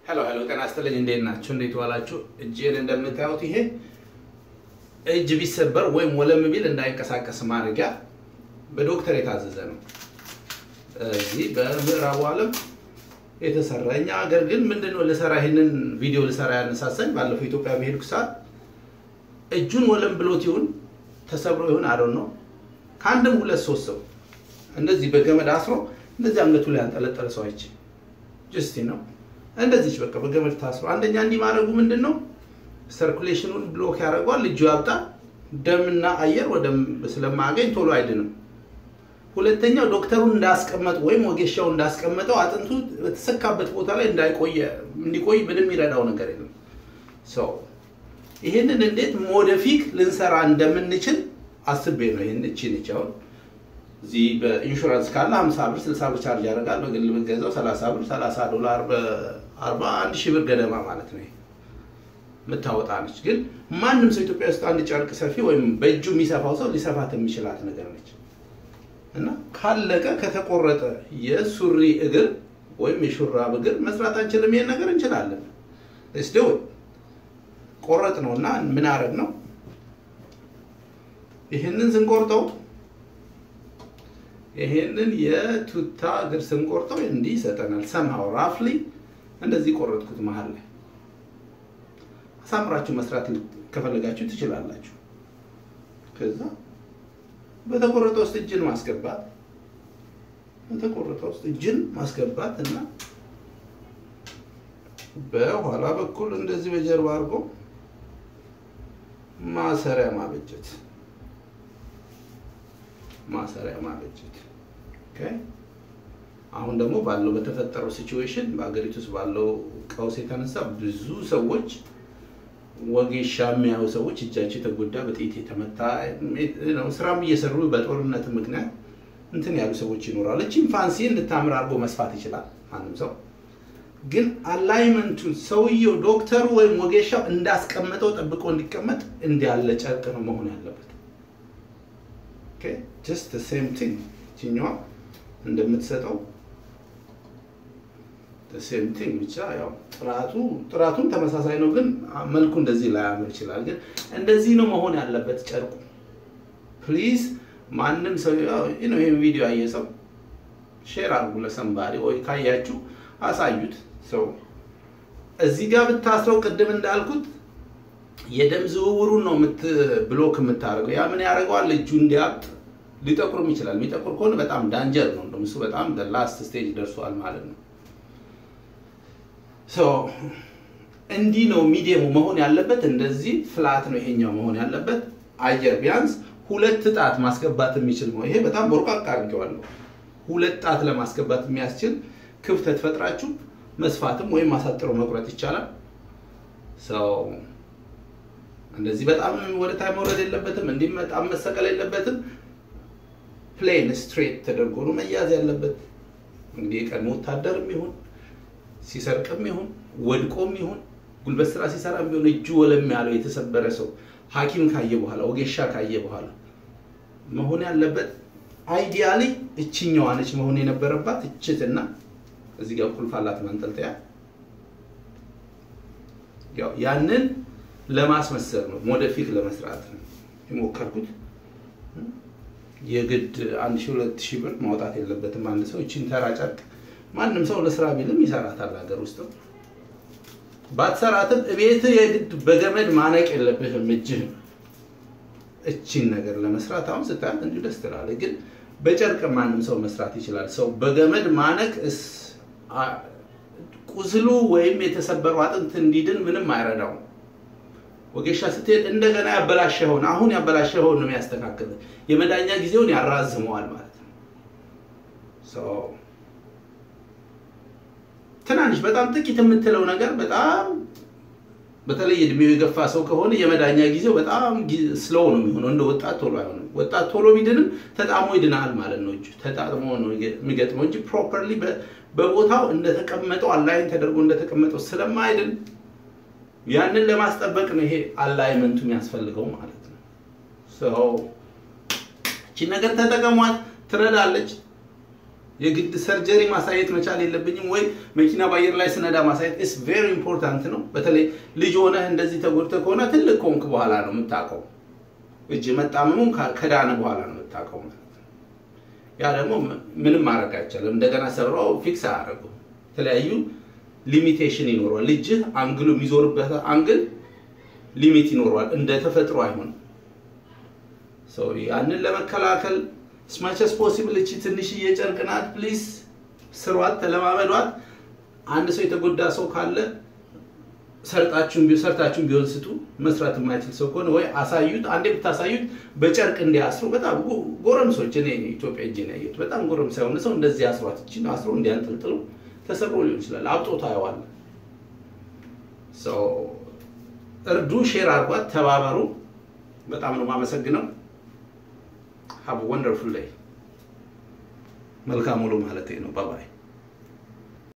ሄሎ ሄሎ፣ ጤና ይስጥልኝ። እንዴት ናችሁ? እንዴት ዋላችሁ? እጄን እንደምታዩት ይሄ እጅ ቢሰበር ወይም ወለም ቢል እንዳይንቀሳቀስ ማድረጊያ በዶክተር የታዘዘ ነው። እዚህ በምዕራቡ ዓለም የተሰራ እኛ ሀገር ግን ምንድነው ልሰራ ይህንን ቪዲዮ ልሰራ ያነሳሳኝ ባለፈው ኢትዮጵያ በሄድኩ ሰዓት እጁን ወለም ብሎት ይሁን ተሰብሮ ይሁን አዶን ነው ከአንድም ሁለት ሶስት ሰው እንደዚህ በገመድ አስሮ እንደዚህ አንገቱ ላይ ያንጠለጠለ ሰው አይቼ ጅስቲ ነው እንደዚች በቃ በገመድ ታስሮ አንደኛ እንዲህ ማድረጉ ምንድን ነው ሰርኩሌሽኑን ብሎክ ያደርገዋል። እጁ ያብጣል። ደምና አየር ወደ ስለማያገኝ ቶሎ አይድንም። ሁለተኛው ዶክተሩን እንዳስቀመጥ ወይም ወጌሻው እንዳስቀመጠው አጥንቱ በተሰካበት ቦታ ላይ እንዳይቆየ እንዲቆይ ምንም የሚረዳው ነገር የለም። ሰው ይህንን እንዴት ሞደፊክ ልንሰራ እንደምንችል አስቤ ነው። ይህን እቺን እቺ አሁን እዚህ በኢንሹራንስ ካለ 50 ብር 60 ብር ቻርጅ ያደርጋል። በግል ብትገዛው 30 ብር 30 ዶላር በ41 ሺህ ብር ገደማ ማለት ነው የምታወጣ ነች። ግን ማንም ሰው ኢትዮጵያ ውስጥ አንድ ጨርቅ ሰፊ ወይም በእጁ የሚሰፋው ሰው ሊሰፋት የሚችላት ነገር ነች እና ካለቀ ከተቆረጠ የሱሪ እግር ወይም የሹራብ እግር መስራት አንችልም። ይሄን ነገር እንችላለን። እስቲ ቆረጥ ነው እና ምን አረግ ነው ይህንን ስንቆርጠው ይሄንን የቱታ እግር ስንቆርጠው እንዲህ ይሰጠናል። ሰምሃው ራፍሊ እንደዚህ ቆረጥኩት መሀል ላይ አሳምራችሁ መስራት ከፈለጋችሁ ትችላላችሁ። ከዛ በተቆረጠ ውስጥ እጅን ማስገባት በተቆረጠ ውስጥ እጅን ማስገባት እና በኋላ በኩል እንደዚህ በጀርባ አድርጎ ማሰሪያ ማበጀት ማሰሪያ ማበጀት። አሁን ደግሞ ባለው በተፈጠረው ሲቹዌሽን በሀገሪቱ ውስጥ ባለው ቀውስ የተነሳ ብዙ ሰዎች ወጌሻ የሚያዩ ሰዎች እጃቸው የተጎዳ በጥይት የተመታ ስራም እየሰሩ በጦርነት ምክንያት እንትን ያሉ ሰዎች ይኖራሉ። እቺም ፋንሲ እንድታምር አድርጎ መስፋት ይችላል ማንም ሰው። ግን አላይመንቱ ሰውየው ዶክተሩ ወይም ወጌሻው እንዳስቀመጠው ጠብቆ እንዲቀመጥ እንዲያለ ጨርቅ ነው መሆን ያለበት። ጀስት ሴም ቲንግ ችኛዋ እንደምትሰጠው ሴም ቲንግ ብቻ ያው ጥራቱ ጥራቱም ተመሳሳይ ነው፣ ግን መልኩ እንደዚህ ላያምር ይችላል። ግን እንደዚህ ነው መሆን ያለበት ጨርቁ። ፕሊዝ ማንም ሰው ይህን ቪዲዮ ያየ ሰው ሼር አድርጉ ለሰንባሪ ወይ ካያችሁ አሳዩት። ሰው እዚህ ጋር ብታስረው ቅድም እንዳልኩት የደም ዝውውሩን ነው ብሎክ የምታደርገው። ያ ምን ያደርገዋል? እጁ እንዲያብጥ ሊጠቁርም ይችላል። የሚጠቁር ከሆነ በጣም ዳንጀር ነው። እንደውም እሱ በጣም ላስት ስቴጅ ደርሷል ማለት ነው። እንዲህ ነው ሚዲየሙ መሆን ያለበት። እንደዚህ ፍላት ነው ይሄኛው መሆን ያለበት። አየር ቢያንስ ሁለት ጣት ማስገባት የሚችል ነው። ይሄ በጣም ቦርቃቃ አድርጌዋለሁ። ሁለት ጣት ለማስገባት የሚያስችል ክፍተት ፈጥራችሁ መስፋትም ወይም አሳጥሮ መቁረጥ ይቻላል። ሰው እንደዚህ በጣም ወደ ታይ መውረድ የለበትም። እንዲህ በጣም መሰቀል የለበትም። ፕሌን ስትሬት ተደርጎ ነው መያዝ ያለበት። እንግዲህ የቀድሞ ወታደርም ይሁን ሲሰርቅም ይሁን ወድቆም ይሁን ጉልበት ስራ ሲሰራ ቢሆን እጁ ወለም ያለው የተሰበረ ሰው ሐኪም ካየ በኋላ ወጌሻ ካየ በኋላ መሆን ያለበት አይዲያሊ እችኛዋ ነች መሆን የነበረባት እችትና እዚህ ጋር ቁልፍ አላት ማንጠልጠያ። ያው ያንን ለማስመሰል ነው ሞደፊክ ለመስራት ነው የሞከርኩት። የግድ አንድ ሺህ ሁለት ሺህ ብር ማውጣት የለበትም አንድ ሰው እችን ተራ ጨርቅ ማንም ሰው ለስራ ቢልም ይሰራታል። ሀገር ውስጥ ባትሰራትም እቤት የግድ በገመድ ማነቅ የለብህም እጅህን እቺን ነገር ለመስራት አሁን ስታያት እንዲሁ ደስ ትላለች፣ ግን በጨርቅ ማንም ሰው መስራት ይችላል። ሰው በገመድ ማነቅ ቁስሉ ወይም የተሰበረው አጥንት እንዲድን ምንም አይረዳውም። ወጌሻ ስትሄድ እንደገና ያበላሸኸውን አሁን ያበላሸኸውን ነው የሚያስተካክል፣ የመዳኛ ጊዜውን ያራዝመዋል ማለት ነው። ትናንሽ በጣም ጥቂት የምትለው ነገር በጣም በተለይ እድሜው የገፋ ሰው ከሆነ የመዳኛ ጊዜው በጣም ስሎው ነው የሚሆነው። እንደ ወጣት ቶሎ አይሆንም። ወጣት ቶሎ ቢድንም ተጣሞ ይድናል ማለት ነው። እጁ ተጣጥሞ ነው የሚገጥመው እንጂ ፕሮፐርሊ በቦታው እንደተቀመጠው አላይን ተደርጎ እንደተቀመጠው ስለማይድን ያንን ለማስጠበቅ ነው ይሄ አላይመንቱ የሚያስፈልገው ማለት ነው። ሰው እቺ ነገር ተጠቀሟት፣ ትረዳለች። የግድ ሰርጀሪ ማሳየት መቻል የለብኝም ወይ መኪና በአየር ላይ ስነዳ ማሳየት ኢስ ቬሪ ኢምፖርታንት ነው። በተለይ ልጅ ሆነህ እንደዚህ ተጎድተህ ከሆነ ትልቅ ከሆንክ በኋላ ነው የምታውቀው። እጅ መጣመሙን ከዳነ በኋላ ነው የምታውቀው ማለት ነው። ያ ደግሞ ምንም ማድረግ አይቻልም። እንደገና ሰብረው ፊክስ አያደርጉም። የተለያዩ ሊሚቴሽን ይኖረዋል። ልጅህ አንግሉ የሚዞርበት አንግል ሊሚት ይኖረዋል። እንደ ተፈጥሮ አይሆንም። ያንን ለመከላከል ስማቸስ ፖሲብል እቺ ትንሽዬ ጨርቅ ናት። ፕሊዝ ስሯት፣ ተለማመዷት። አንድ ሰው የተጎዳ ሰው ካለ ሰርጣችሁን ሰርታችሁን ቢሆን ስጡ። መስራት የማይችል ሰው ከሆነ ወይ አሳዩት። አንዴ ብታሳዩት በጨርቅ እንዲያስሩ በጣም ጎረምሶች፣ እኔ ኢትዮጵያ እጅ ነው ያየሁት። በጣም ጎረምሳ የሆነ ሰው እንደዚህ አስሯት፣ እቺን አስሮ እንዲያንጠልጥሉ ተሰብሮ ሊሆን ይችላል። አብጦ ታየዋል። እርዱ፣ ሼር አድርጓት፣ ተባበሩ። በጣም ነው የማመሰግነው። ሀብ ወንደርፉል ላይ መልካም ውሎ ማለት ነው። ባባይ